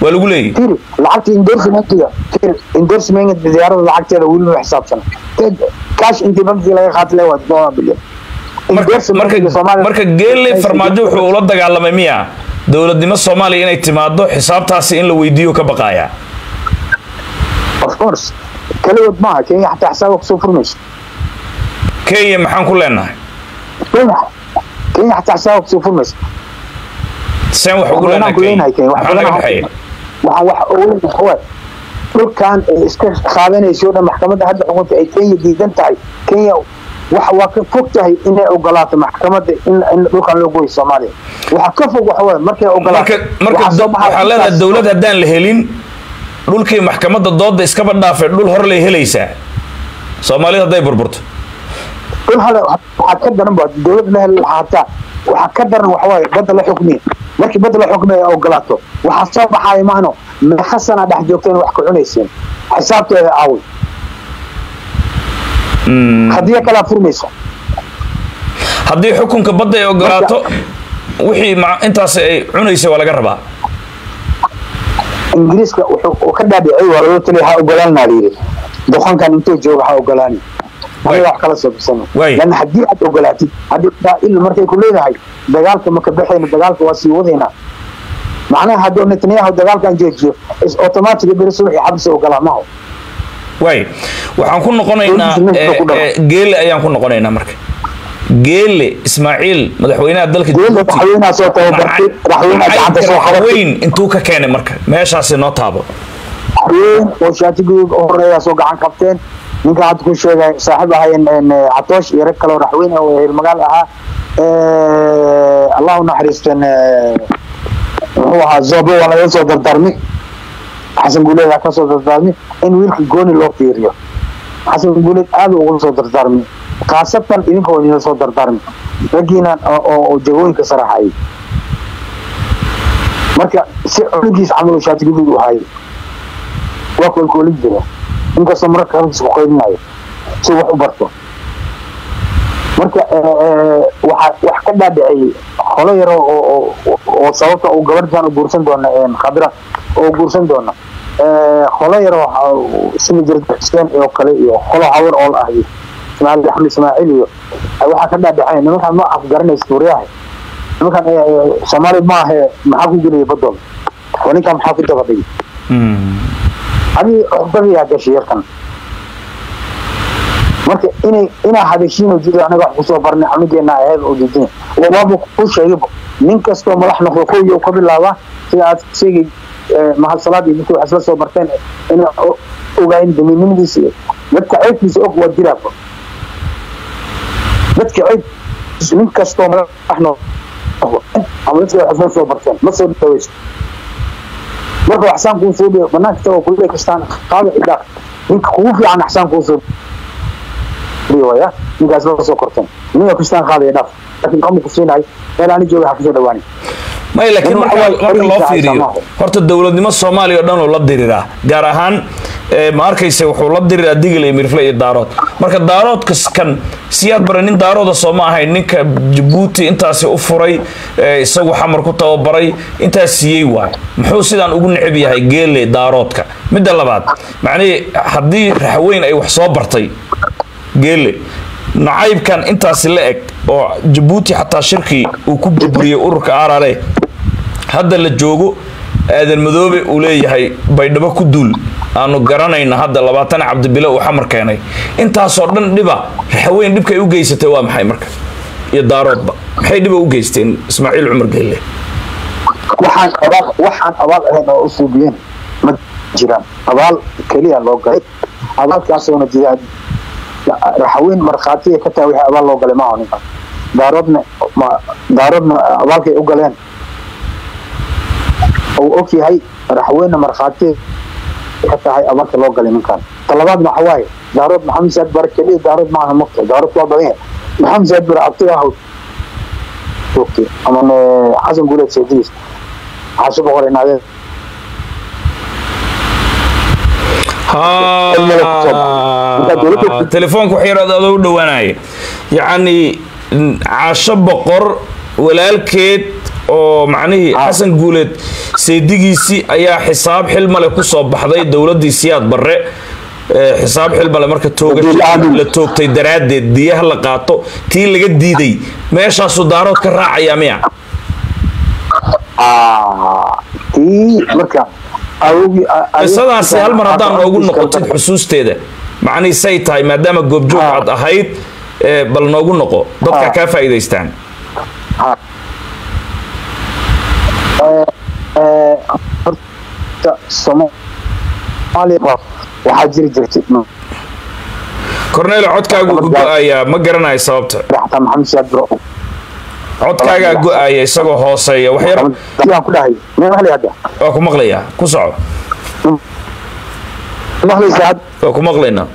waa lagu leeyahy tiri lacagta endorsementiga tiri endorsement diyaarada lacagteeda weli ma xisaabsan cash intii bankiga laga qaatay le waa todoba bilyan marka marka marka geelle farmaajo wuxuu ula dagaalamay miya dowladnimo soomaaliya inay timaado xisaabtaasi in la weydiiyo ka baqaaya of course kaligood maaha kenya xataa xisaaba kusoo furmayso kenya maxaan ku leenahay kenya kenya xataa xisaaba kusoo furmayso seen wax ugu leenahay kenya maxaa naga dhexeeya waxaan wax ugu leenahay dhulkan ay iska qaadanayso dhan maxkamadda hadda xukunta ay kenya diidan tahay kenya waxa waa ka fog tahay inay ogolaato maxkamadda in in dhulkan loo gooyo soomaaliya waxa ka fog waxa waaye markay ogolaato marka marka waxaa leedahay dowlad haddaan la helin dhulkii maxkamadda dooda iskaba dhaafay dhul hor lay helaysaa soomaalida hadday burburto dhul hale waxaa ka daran ba dowlad la heli lahaata waxaa ka daran waxa waaye badda la xukmiya markii badda la xukmiya ay ogolaato waxaa soo baxaaya maahno meeqa sana dhex joogteen wax ku cunayseen xisaabteeda aaway haddii kalaa furmaysa haddii xukunka badda ay ogolaato wixii intaas ay cunaysa waa laga rabaa ingiriiska wuxuu ka dhaadhicay waa loo taliya ha ogolaanaa layidhi doqonkan intuu jooga ha ogolaani aniga wax kala soo bisana lan haddii aad ogolaatid haddii israa'iil markay ku leedahay dagaalka ma ka baxayna dagaalka waa sii wadaynaa macnaha hadduu netanyahu dagaalkan joojiyo is automatic beri subaxii xabsi ogolaa maho waay waxaan ku noqonaynaa geele ayaan ku noqonaynaa marka geele ismaaciil madaxweynaha dalka weyn intuu ka keenay marka meeshaasi noo taabo weyn oo shaatigood horeeya soo gacan qabteen ninka hadda ku sheegay saaxiib ahayen catoosh iyo rag kaleo raxweyne oo hilmagaal ahaa allahu naxariisteen muxuu ahaa zobo waa laga soo dardarmi xasan guuleed aa kasoo dardaarmi in wiilka gooni loo fiiriyo xasan guuleed aada uga soo dardaarmi khaasatan idinka waa idinla soo dardaarmi raggiina oo jagooyinka saraxayay marka si culigiis camal shaatigaduud u hayay waa koolkoolin jira inkastoo mararka rabkiis ku qaydinayo si wax u barto marka waxa wax ka dhaadhiciyey holo yaro oo sababta uu gabartan u guursan doona khadra oo guursan doona holo yaro sida jirta xuseen oo kale iyo holo hawar ool ah iyo ismaaciil axmed ismaaciil iyo waxaa ka dhaadhicay nimankan ma afgaranaysa suuriyaha nimankan soomaali maahe maxaa ku gelaya badooda oo ninkan maxaa ku dabadhigay adi dabiyaa gashay yarkan marka inay inaa hadashiino jiro anaga wax kusoo barnay amigeena aheed oo diidin waaba ku sheegayba nin kastoo madax noqdo kowiyo ka bilaabaa sida aad sheegay mahadsalaad iyo dadka wax isla soo barteen inay ogaayeen damiinimadiisa iyo dadka ceybkiisa og waa jiraaba dadka ceybkiisa nin kastoo madax noqdo ama dadka wax isla soo barteen ma soo dhaweysto marka axsaan kuu soo dhiyo banaanka tagoo kuley kastaan qaada cidhaaq ninka kugu fiican axsaan kuu soo waya ninkaas la soo korteen ninka kastaan qaadaya dhaaf laakiin kama ku siinahay meel ani jooga ha kusoo dhawaani may laakiin marka marka loo fiiriyo horta dowladnimo soomaaliya oo dhan oo la diriraa gaar ahaan ma arkaysa wuxuu la diriraa digil iyo mirfle iyo daarood marka daaroodkas kan siyaad bare nin daarooda soo ma ahayn ninka jabuuti intaasi u furay isagu xamar ku tababaray intaas siiyey waay muxuu sidaan ugu necab yahay geele daaroodka midda labaad macnihii haddii raxweyn ay wax soo bartay geele nacaybkan intaasi la eg oo jabuuti xataa shirkii uu ku burburiyey ururka arare hadda la joogo aadan madoobe uu leeyahay baydhabo ku duul aanu garanayna hadda labaatan cabdibile uu xamar keenay intaasoo dhan dhiba raxweyn dhibkay u geysatay waa maxay marka iyo daaroodba maxay dhiba u geysteen ismaaciil cumar geelle waxaan abaal waxaan abaal ahayn oo u suubiyeen ma jiraan abaal keliya loo galay abaalkaasoona jiraa raxweyn markhaatiya ka tahay wixii abaal loo galay maaha ninkan daaroodna daaroodna abaalkay u galeen uu og yahay raxweynna markhaatiya ka tahay abaalka loo galay ninkan talabaadna waxa waaye daarood maxamed saad bare keliya daarood maaha mugta daarood waa badan yahay maxamed saad bare abtiga ahaw joogtay ama xasan guuleed saydiis xaasho boqor inaadeen telefoonka wax yar adoo u dhawaanaya yacni caasho boqor walaalkeed oo macnihii xasan guuleed seedigiisii ayaa xisaab xilmale kusoo baxday dowladdii siyaad barre xisaab xilmale marka toogasha la toogtay daraaddeed diyaha la qaato tii laga diiday meeshaasuu daarood ka raacayaa miya tii marka qisadaasi hal mar haddaan noogu noqotid xusuusteeda macnihii say tahay maadaama goobjoog aad ahayd bal noogu noqo dadka kaa faa'iidaystaan waxaa jiri jirtay cornel codkaagu ku go-ayaa ma garanayo sababta codkaagaa go-aaya isagoo hooseeya waxyar waa ku maqlayaa ku soco waa ku maqlaynaa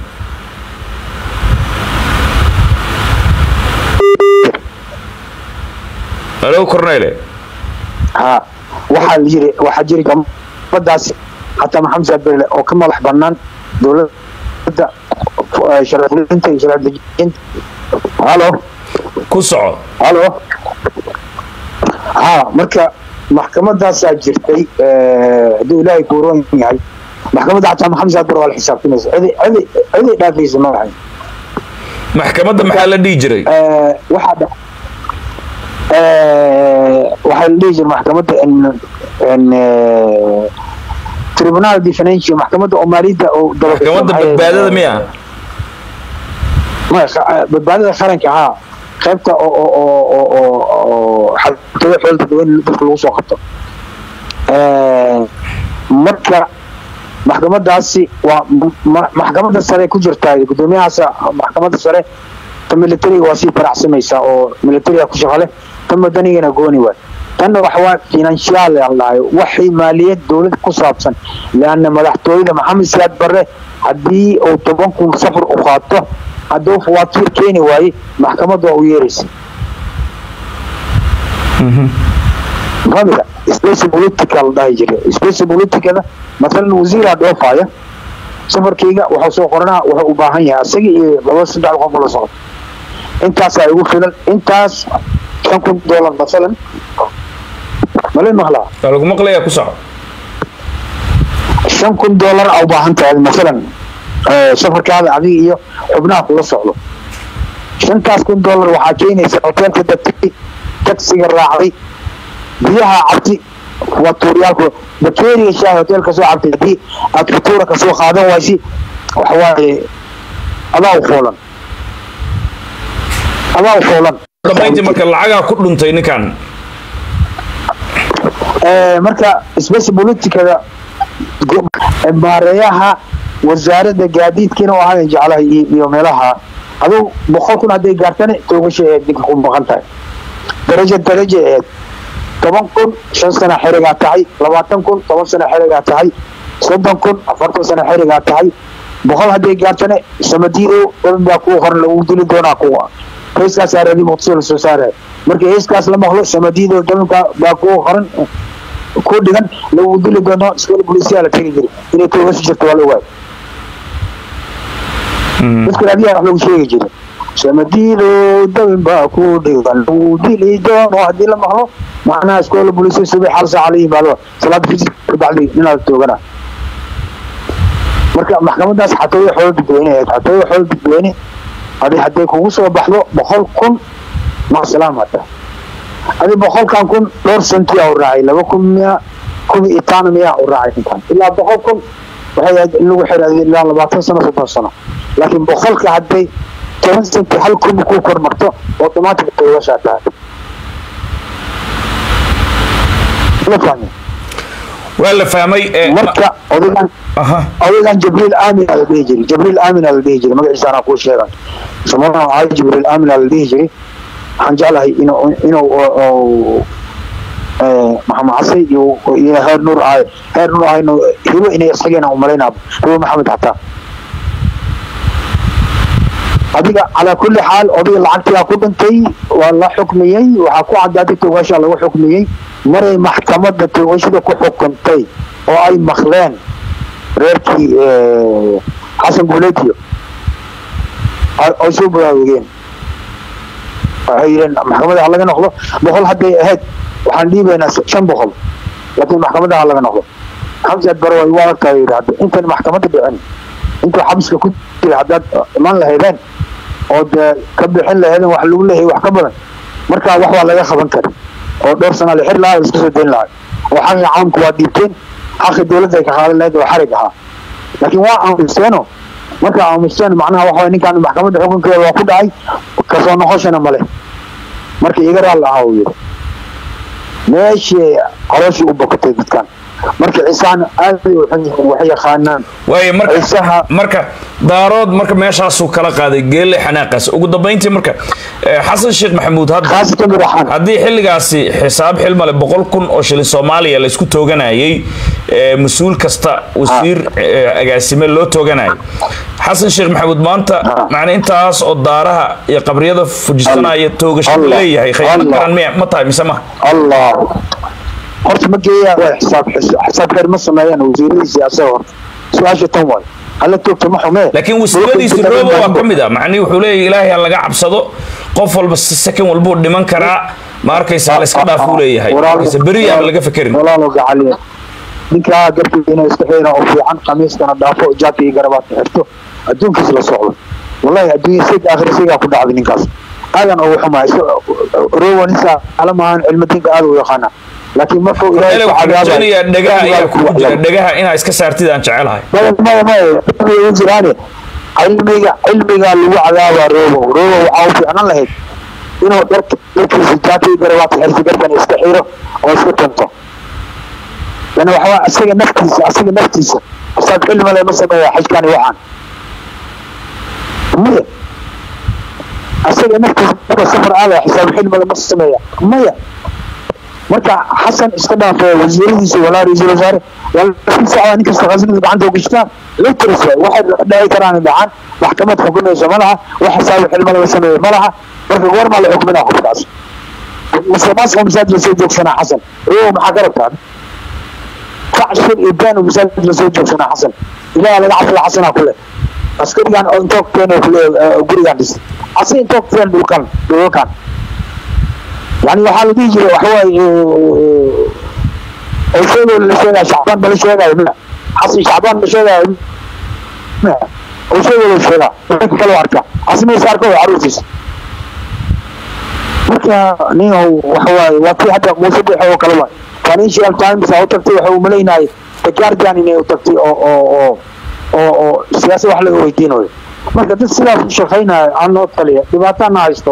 alo cornele ha waxaa yiri waxaa jiri gabadaasi xataa maxamed saad berle oo ka madax banaan dowladda sharcifulinta iyo sharcidejinta halo ku soco halo ha marka maxkamadaasaa jirtay hadduu ilaahay kuuroon yahay maxkamadda xataa maxamed saad ber waa la xisaabtinaysa cidi cidi cidi dhaafaysa ma lahayn maxkamadda maxaa la dhihi jiray waxaa dha waxaa la dhihi jiray maxkamadda tribunal defenancio maxkamadda oo maaliyadda oo maxkamadda badbaadada miya badbaadada qaranka haa qaybta oo oo oo oo oo xaltooyo xool dadweyne dadka lagu soo qabto marka maxkamadaasi waa maxkamadda sare ku jirtaa guddoomiyahaas maxkamadda sare ta militariga waa sii baracsamaysaa oo militariga ku shaqale ta madanigana gooni waay tanna waxawaa financial lahayo waxay maaliyad dowlad ku saabsan leanna madaxtooyada maxamed siyaad barre haddii uu toban kun safar u qaato hadduu fawaatiir keeni waaye maxkamaddu waa u yeeraysa famida space politica la dhahi jiray space politicada masalan wasiiraa dhoofaya safarkayga wuxuu soo qoranaa wuxuu u baahan yahay isaga iyo laba saddex qof la socdo intaasaa igu filan intaas shan kun dollar masalan malay maqlaa waa lagu maqlayaa ku soco shan kun dollar aa u baahan tahay masalan safarkaada adiga iyo xubnaha kula socdo shantaas kun dollar waxaa keenaysa hoteelka degtay taksiga raacday biyaha cabti waa tuuryaalku bakeeriga shaahi hoteelka soo cabtay haddii aad futuura kasoo qaadan waysi waxawaaye adaa u foolan adaa u foolan dhammayntii marka lacagaa ku dhuntay ninkan marka space politicada maareeyaha wasaaradda gaadiidkiina u ahayn jeclaha iyo meelaha aduu boqol kun hadday gaartane toogasha eed ninka ku maqan tahay daraja daraja eed toban kun shan sana xerigaa tahay labaatan kun toban sana xerigaa tahay soddon kun afartan sana xerigaa tahay boqol hadday gaartane samadiidow daban baa kuu qoran lagu dili doonaa kuwa heeskaas aaradi muqdisho la soo saaraya marka heeskaas la maqlo samadiidow dabanka baa kuu qoran ku dhigan lagu dili doono iskoola bolisiyaa la tegi jiri inay toogasho jirto waa la ogaay dadka raadiyaha wax lagu sheegi jiray samadiidow dabin baa ku dhigan lagu dili doono haddii la maqlo macnaha iskoola bolisiya subax hal saaca la yimaado salaada fajir kabacdi inaad toogana marka maxkamadaas xatooyo xoolo dadweyne ahayd xatooyo xoolo dadweyne adi hadday kugu soo baxdo boqol kun maqsalaam hata adi boqolkan kun dhowr sentiyaa u raacay laba kun miya kun iyo tano miyaa u raacay intaan ilaa boqol kun waxay ahayd in lagu xiraaday ilaa labaatan sano soddon sano laakiin boqolka hadday toban senti hal kun ku kormarto automatic toogashaa tahay la fahmay waa la fahmay marka odagan odagan jibriil aamin la dhihi jiray jibriil aamin la dhihi jiray magaciisa anaa kuu sheegan samana ahay jibriil aamin la dhihi jiray waxaan jeclahay inuu inuu maxamed casay iyo iyo heer nuur ahay heer nuur ahayno hibo inay isageena umalaynaa hibo maxamed xataa adiga calaa kulli xaal odayga lacagtigaa ku dhintay waa la xukmiyey waxaa ku cadaaday toogashaa lagu xukmiyey maray maxkamadda toogashada ku xukuntay oo ay maqleen reerkii xasan guuleediyo ay soo baraarugeen waxay yidheen maxkamadda ha laga noqdo boqol hadday ahayd waxaan dhiibaynaa shan boqol laakiin maxkamadaha laga noqdo xamsiad bare way u adagtaa yidhaahdo intan maxkamadda dhicin intuu xabiska ku jira haddaad iman lahaydeen oo dee ka bixin lahaydeen wax lagu leeyahay wax ka badan markaa wax waa laga qaban kara oo dhowr sana la xir lahaa iska soo dayn lahaa oo xaqi caamku waa dhiibteen xaqi dowladda ay ka qaadan lahayd oo xarig ahaa laakiin waa aamusteeno markaa aamusteen macnaha waxa waye ninkaan maxkamadda xukunkeeda waa ku dhacay kasoo noqoshana male marka iga raal ahaa uu yidhi meeshii calooshii u bokatay dadkan marka cisaan aad ay u xun yihiin waxay yaqaanaan waayo marka ciisaha marka daarood marka meeshaasuu kala qaaday geelle xanaaqaas ugu dambayntii marka eh, xasan sheekh maxamuud hadda khaasatan madaxaan haddii xilligaasi xisaab xilmale boqol kun oo shilin soomaaliya laysku tooganayay eh, mas-uul kasta wasiir eh, agaasime loo tooganayay xasan sheekh maxamuud maanta macna intaas oo daaraha iyo qabriyada fujisanaya toogasho Allah. leeyahay khayma Allah. garan miya ma tahay mise ma allah horta ma geeyaa waa xisaab xisaab kar ma sameeyaan wasiiradiisa asaga horta su-aasha tan waay hala toogta ma xumee laakiin wasiiradiisi roobo waa ka mid ah macnihi wuxuu leeyahay ilaahay ha laga cabsado qof walba si sakan walbuu dhiman karaa ma arkaysa la iska dhaafuu leeyahay markaysa beri aan laga fekerin walaalo gacaliya ninkaa garkiisa inuu iska xeera oo fiican khamiiskana dhaafo jaaka iyo garabaadka xirto adduunkiisa la socdo wallahi adduunya sig aakhir sigaa ku dhacday ninkaas aadan ugu xumaay rowa ninsa alamahan cilmadiinka aad u yaqaana laakiin markuu ilaahay ele ku waxaan cadaabay rajaynayaa dhegaha ayaa kugu jira dhegaha inaa iska saartid aan jecelahay maya maya maya cilmiga jiraane cilmiga cilmiga lagu cadaabaa robo robo waxaa u fiicnan lahayd inuu dharka dharkiisa jaaka iyo garabaadka xirto garkan iska xiro oo iska tunto yani waxaa asaga naftiisa asaga naftiisa asaab cilmi le ma sameeya xajkani waxaan maya asaga naftiisa marka safar aadaya xisaab cilmi le ma sameeya maya marka xasan iska dhaafo wasiiradiisa walaa ra-iisul wasaare waa nin kasta khasnada gacanta u gashtaa lectors waay waxay dhici karaan dhacan maxkamad xukumayso ma laha wax xisaab cilmi laga sameeyo ma laha marka goormaa la xukminaa qofkaas musuqmaasuqa masaajid lasoo joogsanaa xasan iyago maxaa ka rabtaa kacshir iyo baan masaajid lasoo joogsanaa xasan ilaah laga cabsada xasanaa kule askarigan oo intoo keenay kule gurigan dhis asi intoo keen dhulkan dhulalkan yani waxaa la dhihi jiray waxawaaye sheego la sheegaya shacbaan bala sheegayo ma xasan shacbaan la sheegayo ma sheego la sheegaa dadka kale u arka xasanaysa arka waa caruurtiisa marka ninhu waxawaaye waa kii hadda muuse dhexe oo kale waay financial times aa u tagtay waxa uu malaynahay the guardian inay u tagtay oo oo oo oo oo siyaasad wax laga weydiinayo marka dad sidaas u shaqaynaya aan noo taliya dhibaatana haysto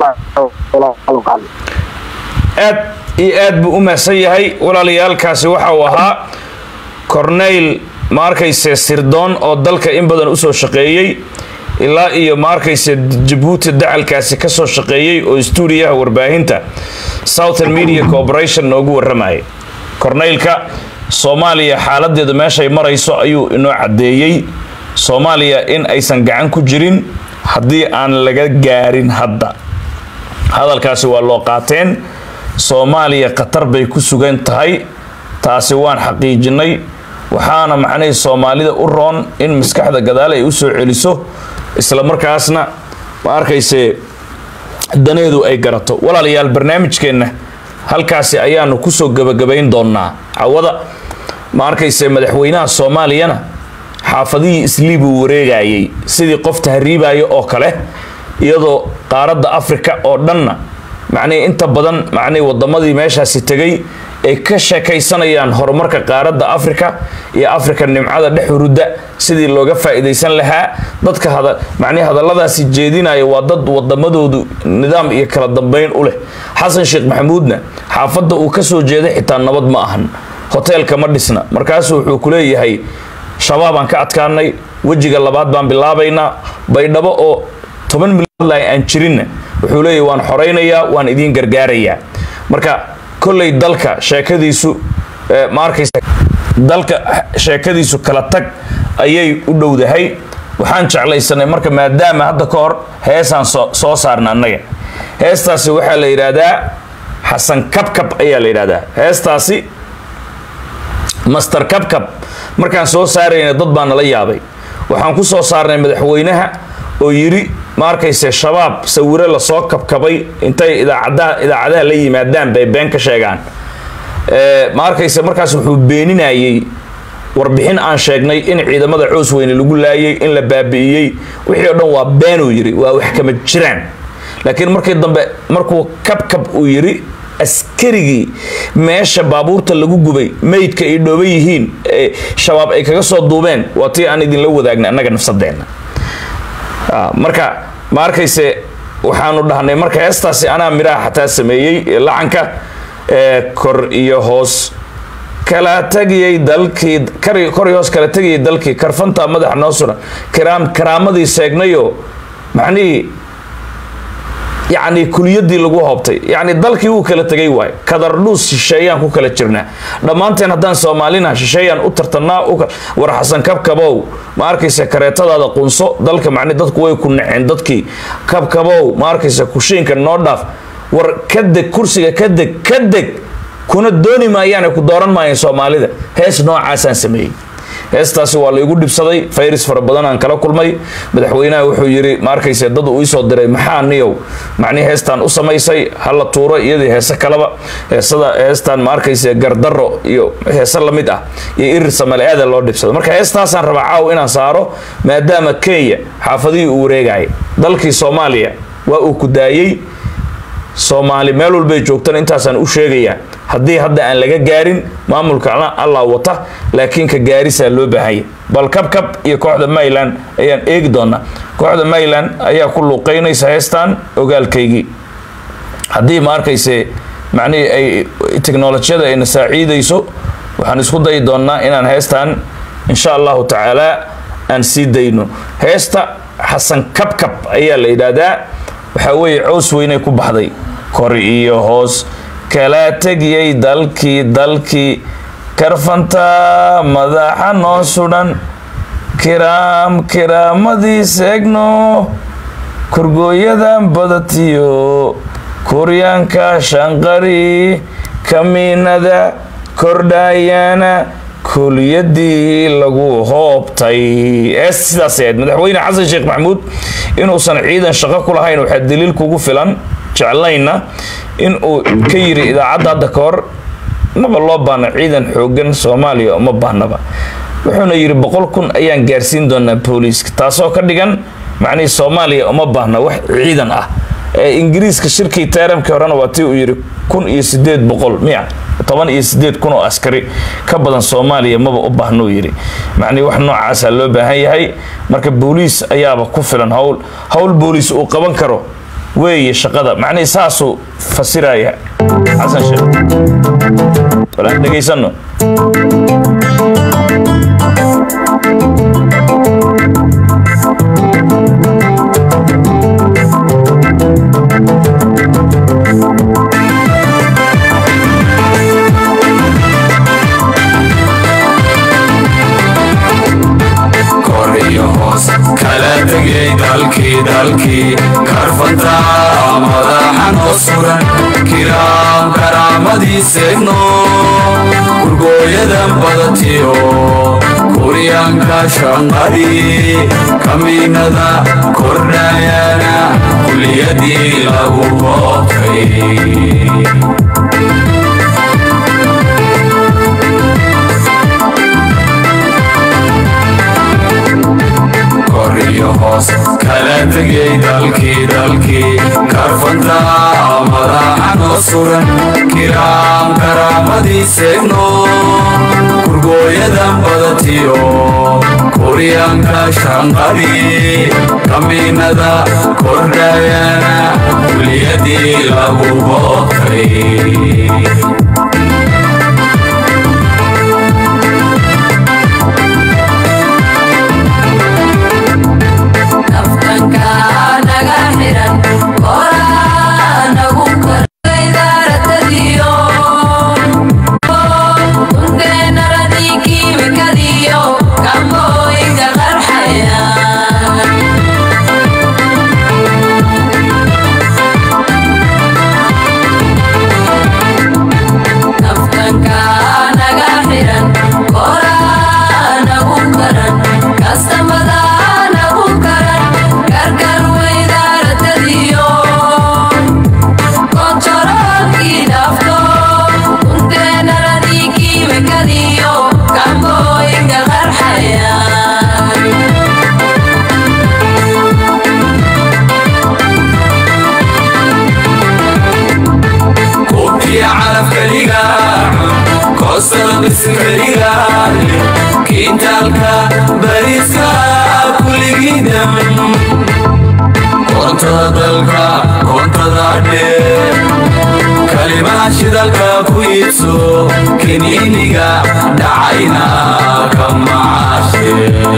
oo aad iyo aad buu u mahadsan yahay walaalayaalkaasi waxa uu ahaa corneyl ma arkayse sirdoon oo dalka in badan usoo shaqeeyey ilaa iyo ma arkayse jabuuti dacalkaasi kasoo shaqeeyey oo stuudiyaha warbaahinta southern media corporation noogu waramayay corneylka soomaaliya xaaladeedu meeshay marayso ayuu inoo caddeeyey soomaaliya in aysan gacan ku jirin haddii aan laga gaarin hadda hadalkaasi waa loo qaateen soomaaliya khatar bay ku sugan tahay taasi waan xaqiijinay waxaana macnahii soomaalida u roon in maskaxda gadaal ay usoo celiso isla markaasna ma arkayse daneedu ay garato walaalayaal barnaamijkeenna halkaasi ayaanu kusoo gebagabayn doonaa cawada ma arkayse madaxweynaha soomaaliyana xaafadihii isliibuu wareegayay sidii qof tahriibaya oo kale iyadoo qaaradda africa oo dhanna macnihii inta badan macnihii wadamadii meeshaasi tegay ay ka sheekaysanayaan horumarka qaaradda africa iyo africa nimcada dhex hurudda sidii looga faa'iidaysan lahaa dadka hada macnihi hadalladaasi jeedinaya waa dad wadamadoodu nidaam iyo kala dambeyn u leh xasan sheekh maxamuudna xaafadda uu ka soo jeeday xitaa nabad ma ahan hoteelka ma dhisna markaasuu wuxuu ku leeyahay shabaabaan ka adkaanay wejiga labaad baan bilaabaynaa baydhabo oo toban milyan aan jirinna wuxuu leeyahy waan xoraynayaa waan idiin gargaarayaa marka kolley dalka sheekadiisu ma arkaysa dalka sheekadiisu kala tag ayay u dhowdahay waxaan jeclaysanay marka maadaama hadda ka hor heesaan soo saarna annaga heestaasi waxaa la yidhaahdaa xasan kabkab ayaa la yidhahdaa heestaasi master kabkab markaan soo saarayna dad baa nala yaabay waxaan ku soo saarnay madaxweynaha oo yidhi ma arkayse shabaab sawiro lasoo kabkabay intay idaacadaha idaacadaha la yimaadaan bay been ka sheegaan ma arkayse markaas wuxuu beeninayey warbixin aan sheegnay in ciidamada coos weyne lagu laayay in la baabi'iyey wixii o dhan waa beenuu yidhi waa wax kama jiraan laakiin markii dambe markuu kabkab uu yidhi askarigii meesha baabuurta lagu gubay meydka ay dhooban yihiin shabaab ay kaga soo duubeen waa tii aan idinla wadaagna annaga nafsadeenna marka ma arkayse waxaanu dhahnay marka heestaasi anaa midhaha xataa sameeyey lacanka kor iyo hoos kala tegiyey dalkii kor iyo hoos kala tegiyay dalkii karfanta madaxa noo suran kiraam karaamadii seegnayo macnihii yacni kuliyadii lagu hoobtay yacni dalkii wuu kala tegay waayo kadardhuus shisheeyaan ku kala jirnaa dhammaanteen haddaan soomaalina shisheeyaan u tartanaa war xasan kabkabow ma arkaysa kareetadaada qunso dalka macni dadku way ku naceen dadkii kabkabow ma arkaysa kushiinka noo dhaaf war ka deg kursiga ka deg ka deg kuna dooni maayaane ku dooran maayeen soomaalida hees noocaasaan sameeyey heestaasi waa la igu dhibsaday fayris fara badan aan kala kulmay madaxweynaha wuxuu yidhi ma arkayse dad uu iisoo diray maxaa niyow macnihi heestaan u samaysay hala tuuro iyadii heese kaleba heesada heestaan ma arkayse gardaro iyo heese lamid ah iyo irir samale aada loo dhibsaday marka heestaasaan rabaa caaw inaan saaro maadaama kenya xaafadihii uu wareegayay dalkii soomaaliya waa uu ku daayey soomaali meel walbay joogtana intaasaan u sheegayaa haddii hadda aan laga gaarin maamulka allah wata laakiin ka gaarisaa loo baahanya bal kabkab iyo kooxda mayland ayaan eegi doonaa kooxda mayland ayaa ku luuqeynaysa heestan ogaalkaygii haddii ma arkayse macnihii ay teknolojiyada ayna saaciidayso waxaan isku dayi doonnaa inaan heestan insha allahu tacaala aan sii dayno heesta xasan kabkab ayaa la yidhaahdaa waxaa weeye cows weynay ku baxday kor iyo hoos kala tegiyey dalkii dalkii karfanta madaxa noo sudhan kiraam kiraamadii seegno korgooyadan badatiyo kuryaanka shanqari kamiinada kordhaayana kuliyadii lagu hoobtay ee sidaas ahayd madaxweyne xasan sheekh maxamuud inuusan ciidan shaqo ku lahayn waxaa daliil kugu filan jeclayna in uu ka yiri idaacadda hadda ka hor maba loo baahna ciidan xoogan soomaaliya uma baahnaba wuxuuna yidhi boqol kun ayaan gaarsiin doonaa booliiska taasoo ka dhigan macnihii soomaaliya uma baahna wax ciidan ah ee ingiriiska shirkii taaramkii horena waa tii uu yidhi kun iyo sideed boqol miya toban iyo sideed kun oo askari ka badan soomaaliya maba u baahna uu yidhi macnihi wax noocaasaa loo baahan yahay marka booliis ayaaba ku filan howl howl booliis uu qaban karo weeye shaqada macnihii saasuu fasiraya xasan sheekh balaan dhegaysano dalkii dalkii karfanta madaxa noo suran kiraam karaamadii seegno gurgooyadan badatiyo kuryaanka shanqadii kamiinada kordhayana kuliyadii lagu hoobtay iyo hoos kala tegay dalkii dalkii karfanta madaxa noo suran kiraam karaamadii seegno gurgooyadan badatiyo kuryaanka shanqadii kamiinada kordhayana kuliyadii lagu hoobtay keligaale kiintaalka bariska kuligidam koontada dalka koontada dheer kalimaha shidalka ku iibso kiniiniga dhacayna ka macaashe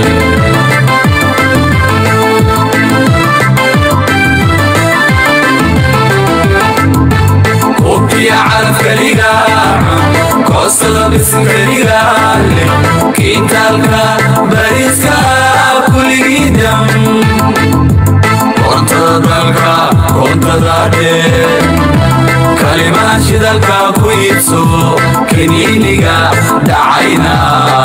hubkiya calaf keliga koostada bisin keligaale kiintaalka bariska kuligidam koontada dalka koontada dheer kalimaha shidalka ku iibso kiniiniga dhacayna